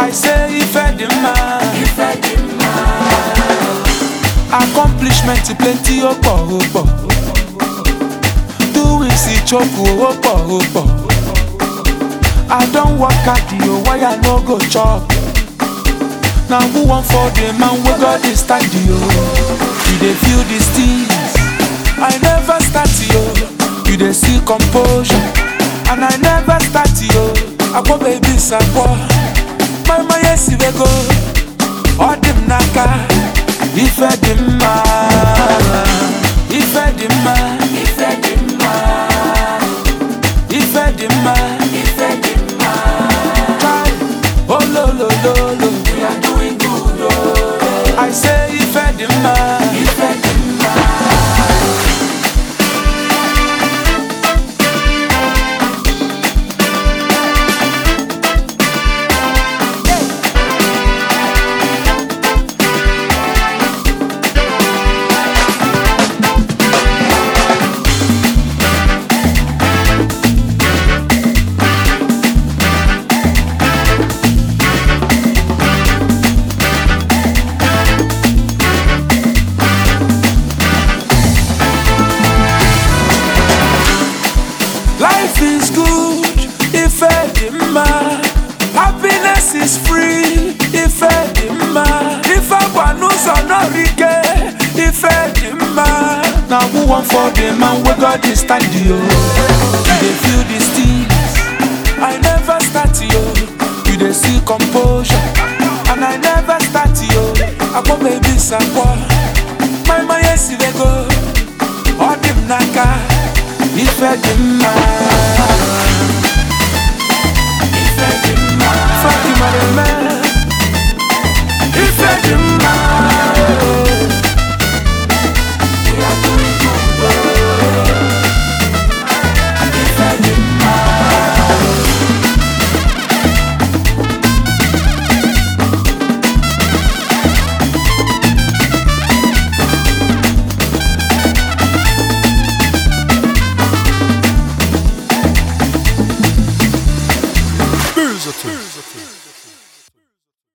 I say ife dị mma accomplishment plenty ó pọ̀ ó pọ̀ doings ìchoku ó pọ̀ ó pọ̀ I don work hard o why I no go chop na who wan for the man wey God dey stand yo you dey feel these things I never start yo you dey see composure and I never start yo akpọ baby sakpọ mama yesi wego ọ dị m n'aka ife dị mma ife dị mma ife dị mma ife dị mma ife dị mma Try. ololololo we are doing good oh. I say ife dị mma ife dị mma Life is good if dị mma. Happiness is free if dị mma. Ife gba n'ụzọ n'ọrụ ike ife dị mma. Na who wan for the man wey God dey stand yo? You dey feel these things. I never start yo. You dey see composure. And I never start yo. Akpọ baby sakpọ. My my yes dey go. Ọ dị m n'aka. Ife dị mma Ife dị mma Fatima